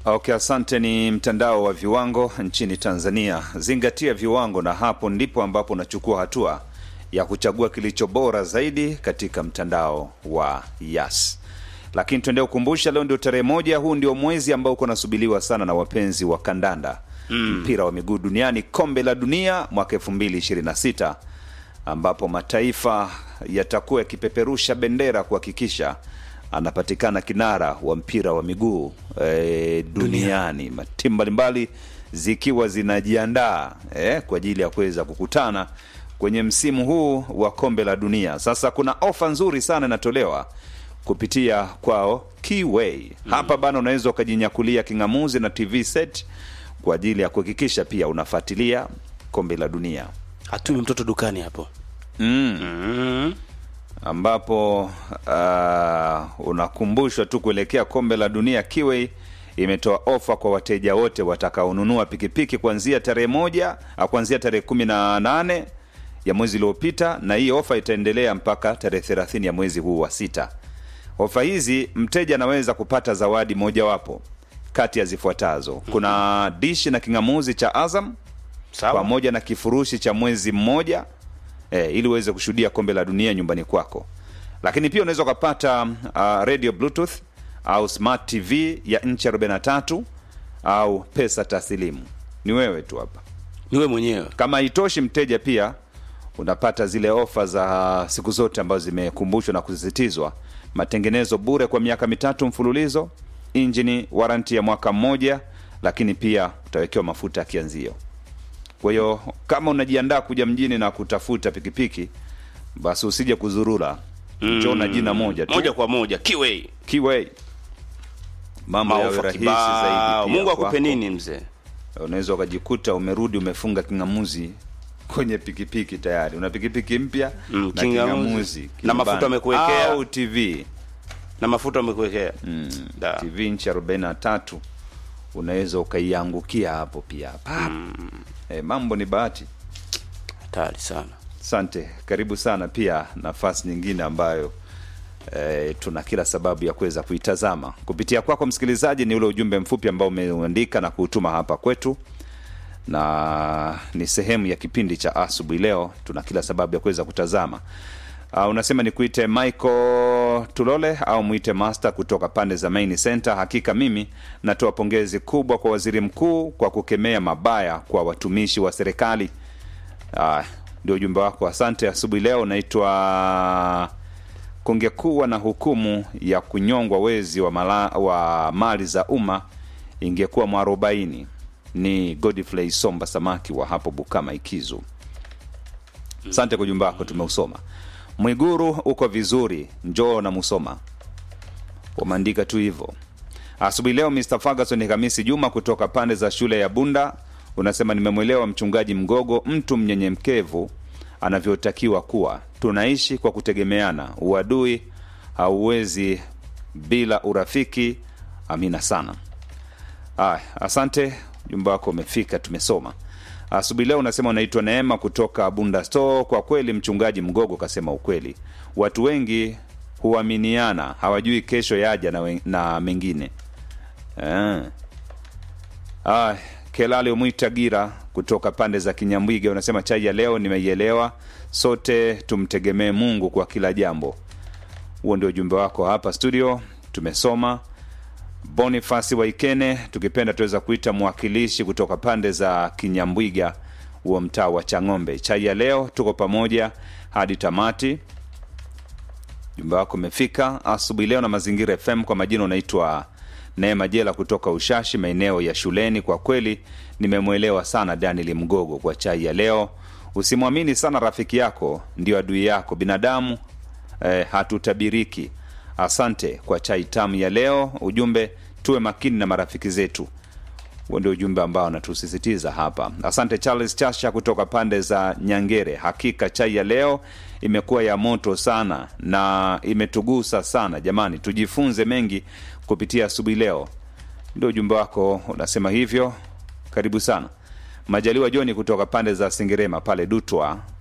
Okay, asante. Ni mtandao wa viwango nchini Tanzania. Zingatia viwango, na hapo ndipo ambapo unachukua hatua ya kuchagua kilicho bora zaidi katika mtandao wa Yas. Lakini tuendee kukumbusha, leo ndio tarehe moja. Huu ndio mwezi ambao uko nasubiriwa sana na wapenzi wa kandanda, mpira wa miguu duniani, kombe la dunia mwaka 2026 ambapo mataifa yatakuwa yakipeperusha bendera kuhakikisha anapatikana kinara wa mpira wa miguu e, duniani, timu mbalimbali zikiwa zinajiandaa e, kwa ajili ya kuweza kukutana kwenye msimu huu wa kombe la dunia. Sasa kuna ofa nzuri sana inatolewa kupitia kwao Keyway. Hapa bana, unaweza ukajinyakulia king'amuzi na TV set kwa ajili ya kuhakikisha pia unafuatilia kombe la dunia hatumi mtoto dukani hapo mm. mm. ambapo uh, unakumbushwa tu kuelekea kombe la dunia. Kiwei imetoa ofa kwa wateja wote watakaonunua pikipiki kuanzia tarehe moja au kuanzia tarehe kumi na nane ya mwezi uliopita, na hii ofa itaendelea mpaka tarehe thelathini ya mwezi huu wa sita. Ofa hizi mteja anaweza kupata zawadi mojawapo kati ya zifuatazo: kuna dishi na king'amuzi cha Azam sawa pamoja na kifurushi cha mwezi mmoja e, ili uweze kushuhudia kombe la dunia nyumbani kwako. Lakini pia unaweza ukapata uh, radio bluetooth au smart tv ya nchi 43 au pesa taslimu. Ni wewe tu hapa. niwe mwenyewe Kama haitoshi, mteja pia unapata zile ofa za siku zote ambazo zimekumbushwa na kusisitizwa: matengenezo bure kwa miaka mitatu mfululizo, injini waranti ya mwaka mmoja, lakini pia utawekewa mafuta ya kianzio. Kwa hiyo kama unajiandaa kuja mjini na kutafuta pikipiki, basi usije kuzurura, njoo na jina moja tu, moja kwa moja kiwei Kiway. Mambo yawe maofa rahisi kibao zaidi. pia mungu akupe kwako. nini mzee Unaweza ukajikuta umerudi umefunga king'amuzi kwenye pikipiki tayari, una pikipiki mpya Mm, na king'amuzi. king'amuzi Na kinyumbani. mafuta amekuwekea. au TV na mafuta amekuwekea Da. TV inchi 43 unaweza ukaiangukia hapo pia Pap. Eh, mambo ni bahati. hatari sana Asante, karibu sana. Pia nafasi nyingine ambayo e, tuna kila sababu ya kuweza kuitazama kupitia kwako msikilizaji, ni ule ujumbe mfupi ambao umeuandika na kuutuma hapa kwetu, na ni sehemu ya kipindi cha asubuhi. Leo tuna kila sababu ya kuweza kutazama. Uh, unasema nikuite Michael Tulole au mwite Master kutoka pande za Main Center. Hakika mimi natoa pongezi kubwa kwa waziri mkuu kwa kukemea mabaya kwa watumishi wa serikali. Ah, ndio ujumbe wako, asante. Asubuhi leo unaitwa kungekuwa na hukumu ya kunyongwa wezi wa, mala, wa mali za umma ingekuwa mwarobaini. Ni Godfrey Somba Samaki wa hapo Bukama Ikizu. Asante kwa ujumbe wako, tumeusoma. Mwiguru uko vizuri, njoo na Musoma, wameandika tu hivyo. Asubuhi leo Mr. Ferguson Hamisi Juma kutoka pande za shule ya Bunda unasema nimemwelewa mchungaji Mgogo, mtu mnyenyekevu anavyotakiwa kuwa. Tunaishi kwa kutegemeana, uadui hauwezi bila urafiki. Amina sana. Aya, asante, ujumbe wako umefika, tumesoma. Asubuhi leo unasema unaitwa Neema kutoka Bunda Store. Kwa kweli mchungaji Mgogo kasema ukweli, watu wengi huaminiana, hawajui kesho yaja na, wen- na mengine eh. Ah, Kelale Umwita Gira kutoka pande za Kinyambwiga unasema chai ya leo nimeielewa, sote tumtegemee Mungu kwa kila jambo. Huo ndio ujumbe wako hapa studio, tumesoma. Bonifasi Waikene, tukipenda tuweza kuita mwakilishi kutoka pande za Kinyambwiga, huo mtaa wa Chang'ombe. Chai ya leo tuko pamoja hadi tamati. Jumba wako umefika asubuhi leo na Mazingira FM. Kwa majina unaitwa Neema Jela kutoka Ushashi, maeneo ya shuleni. Kwa kweli nimemwelewa sana Daniel Mgogo kwa chai ya leo. Usimwamini sana rafiki yako, ndio adui yako. Binadamu eh, hatutabiriki. Asante kwa chai tamu ya leo. Ujumbe, tuwe makini na marafiki zetu. Huo ndio ujumbe ambao anatusisitiza hapa. Asante Charles Chasha kutoka pande za Nyangere. Hakika chai ya leo imekuwa ya moto sana na imetugusa sana. Jamani, tujifunze mengi kupitia asubuhi leo. Ndio ujumbe wako unasema hivyo. Karibu sana. Majaliwa Joni kutoka pande za Sengerema pale Dutwa